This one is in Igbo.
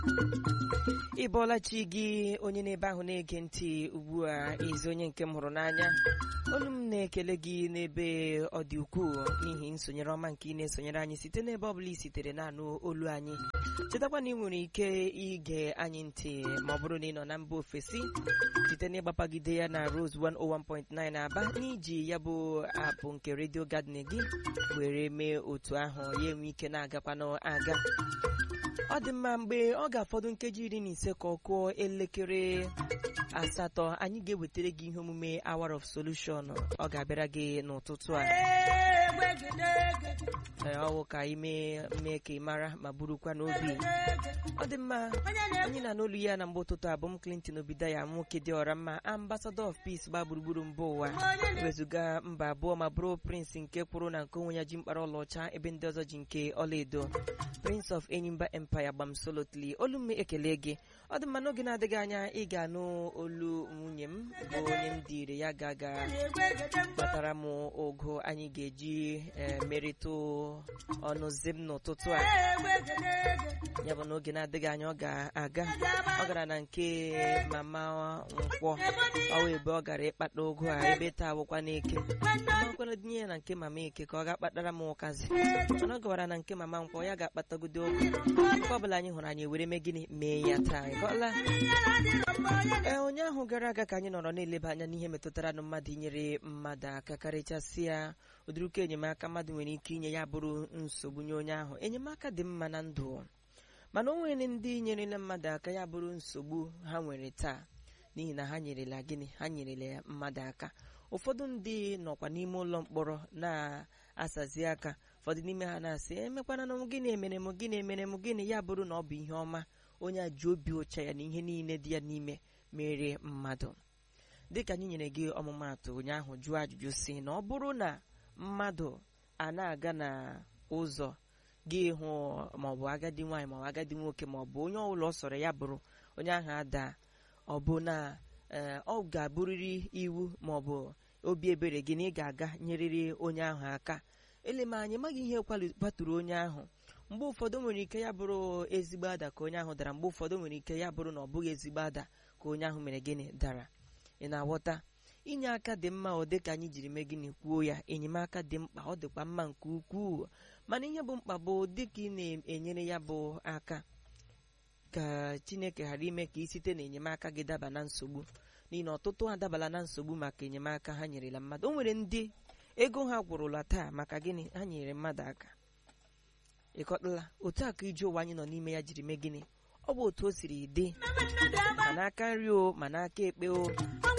ị bọọla chi gị onye n'ebe ahụ na-ege ntị ugbu a ezi onye nke m hụrụ n'anya olu m na-ekele gị n'ebe ọ dị ukwuu n'ihi nsonyere ọma nke ị na-esonyere anyị site n'ebe ọ bụla i sitere na-anụ olu anyị chetakwa na ị nwere ike ige anyị ntị ma ọ bụrụ na ị nọ na mba ofesi site n'ịgbapagide ya na Rose 101.9 Aba n'iji ya bụ apụ nke redio Garden gị were mee otu ahụ ya enwe ike na-agakwanụ aga ọ dị mma mgbe ọ ga-afọdụ nkeji iri na ise ka ọ kụọ elekere asatọ anyị ga-ewetara gị ihe omume Hour of Solution ọ ga-abịara gị n'ụtụtụ a ee ọwụ ka anyị mee mee ka ị mara ma burukwa n'obi ọ dị mma anyị na n'olu ya na mgbe ụtụtụ abụ m Clinton Obidaya nwoke dị ọra mma ambassador of peace gba gburugburu mba ụwa wezụga mba abụọ ma bụrụ prince nke kwụrụ na nke onwe ya ji mkpara ọlaọcha ebe ndị ọzọ ji nke ọlaedo prince of enyimba empire gbamsolotli olu m ekele gị ọ dị mma n'oge na-adịghị anya ị ga-anụ olu nwunye m bụ onye m dịire ya ga-aga kpatara m ogo anyị ga-eji merịta ọnụ zim n'ụtụtụ a ya bụ n'oge na-adịghị anya ọ ga-aga ọ gara na nke mama nkwọ ọwa ebe ọ gara ịkpata ogo a ebe taa bụkwa n'eke makwana dinye ya na nke mama eke ka ọ ga-akpatara m ụkazi mana ọ gawara na nke mama nkwọ ya ga-akpatagodo ogo nke ọbụla anyị hụrụ anyị were mee gịnị mee ya taa ịgọla ee ụnyaahụ gara aga ka anyị nọrọ na-eleba anya n'ihe metụtara na mmadụ inyere mmadụ aka karịchasịa ụdịrịka enyemaka mmadụ nwere ike inye ya bụrụ nsogbu nye onye ahụ enyemaka dị mma na ndụ mana o nwere ndị nyerela mmadụ aka ya bụrụ nsogbu ha nwere taa n'ihi na ha nyerela gịnị ha nyerela mmadụ aka ụfọdụ ndị nọkwa n'ime ụlọ mkpọrọ na-asazi aka ụfọdụ n'ime ha na-asị emekwana na m gịnị emere m gịnị emere m gịnị ya bụrụ na ọ bụ ihe ọma onye a ji obi ụcha ya na ihe niile dị ya n'ime mere mmadụ dịka anyị nyere gị ọmụmaatụ ụnyaahụ jụọ ajụjụ si na ọ bụrụ na mmadụ a na-aga na ụzọ gị hụ maọbụ agadi nwaanyị maọbụ agadi nwoke maọbụ onye ọbụla ọ sọrọ ya bụrụ onye ahụ ada ọ bụ na ọ ga-abụrịrị iwu maọbụ obi ebere gị na ị ga-aga nyerịrị onye ahụ aka elema anyị maghị ihe kwaturu onye ahụ mgbe ụfọdụ nwere ike ya bụrụ ezigbo ada ka onye ahụ dara mgbe ụfọdụ nwere ike ya bụrụ na ọ bụghị ezigbo ada ka onye ahụ mere gịnị dara ị na-aghọta inye aka dị mma ọ dị ka anyị jiri mee gịnị kwuo ya enyemaka dị mkpa ọ dịkwa mma nke ukwuu mana ihe bụ mkpa bụ dịka ị na-enyere ya bụ aka ka Chineke ghara ime ka ị site na enyemaka gị daba na nsogbu n'ihi na ọtụtụ adabala na nsogbu maka enyemaka ha nyerela mmadụ o nwere ndị ego ha gwụrụla taa maka gịnị ha nyere mmadụ aka ịkọtala otu a ka ije ụwa anyị nọ n'ime ya jiri mee gịnị ọ bụ otu o siri dị ma n'aka nri o ma n'aka ekpe o